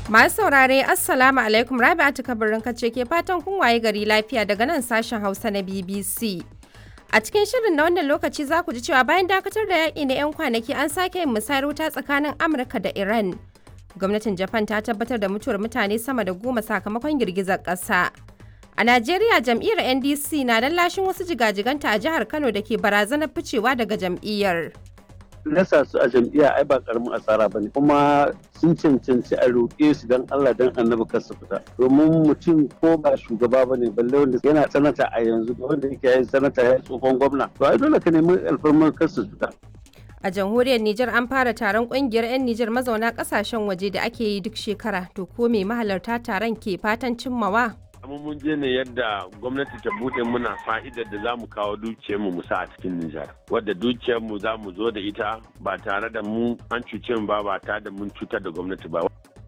Masu saurare Assalamu alaikum Rabi'atu kabarin kace ke fatan kun waye gari lafiya daga nan sashen Hausa na BBC. A cikin shirin na wannan lokaci za ku ji cewa bayan dakatar da yaƙi na 'yan kwanaki an sake yin musayar wuta tsakanin Amurka da Iran. Gwamnatin Japan ta tabbatar da mutuwar mutane sama da goma sakamakon girgizar ƙasa. A Najeriya jam'iyyar NDC na lashin wasu jigajiganta a jihar Kano da ke barazanar ficewa daga jam'iyyar. nasa su a jam'iyya ai ba karamin asara bane kuma sun cancanci a roƙe su dan Allah dan annabi kar su fita domin mutum ko ba shugaba bane balle wanda yana sanata a yanzu da wanda yake yin sanata ya tsohon gwamna to ai dole ka nemi alfarmar kar su fita A jamhuriyar Nijar an fara taron kungiyar 'yan Nijar mazauna kasashen waje da ake yi duk shekara to ko me mahalarta taron ke fatan cimmawa? amma mun je ne yadda gwamnati ta bude muna fa'idar da za mu kawo dukiyarmu mu sa a cikin Nijar. Wadda dukiyarmu za mu zo da ita ba tare da mu an cuce mu ba ba tare da mun cutar da gwamnati ba.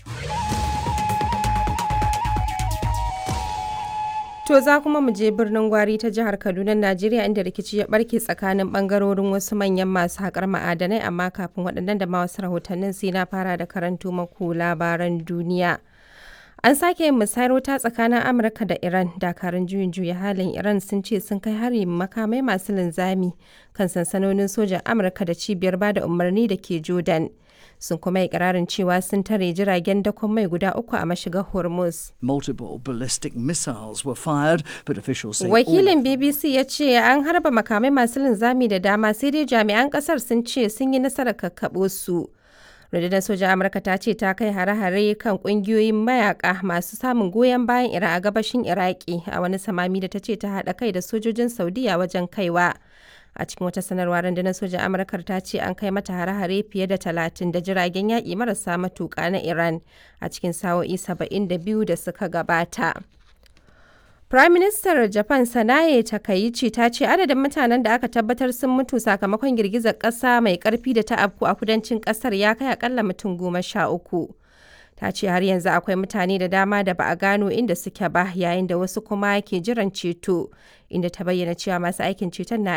To za kuma mu je birnin Gwari ta jihar Kaduna, Najeriya inda rikici ya barke tsakanin bangarorin wasu manyan masu haƙar ma'adanai amma kafin waɗannan da ma wasu rahotannin sai na fara da karanto maku labaran duniya. An sake yin musayar wuta tsakanin Amurka da Iran. Dakarun juyin juya halin Iran sun ce sun kai hari makamai masu linzami kan sansanonin sojan Amurka da cibiyar bada umarni da ke Jordan. Sun kuma yi kirarin cewa sun tare jiragen dakon mai guda uku a mashigar Hormuz. Multiple ballistic missiles were fired, but officials say Wakilin BBC ya ce an harba makamai masu linzami da dama sai dai jami'an kasar sun ce sun yi nasarar kakkaɓo su. rundunar sojan amurka ta ce ta kai hare-hare kan kungiyoyin mayaka masu samun goyon bayan iran a gabashin iraki a wani samami da ta ce ta haɗa kai da sojojin saudiya wajen kaiwa a cikin wata sanarwa rundunar sojan amurkar ta ce an kai mata hare-hare fiye da talatin da jiragen yaƙi marasa matuƙa na iran a cikin sa'o'i saba'in da biyu da suka gabata Prime Minister Japan Sanae Takaichi ta ce adadin mutanen da aka tabbatar sun mutu sakamakon girgizar ƙasa mai ƙarfi da ta afku a kudancin ƙasar ya kai akalla mutum goma sha uku. Ta ce har yanzu akwai mutane da dama da ba a gano inda suke ba yayin da wasu kuma ke jiran ceto, inda ta bayyana cewa masu aikin ceton na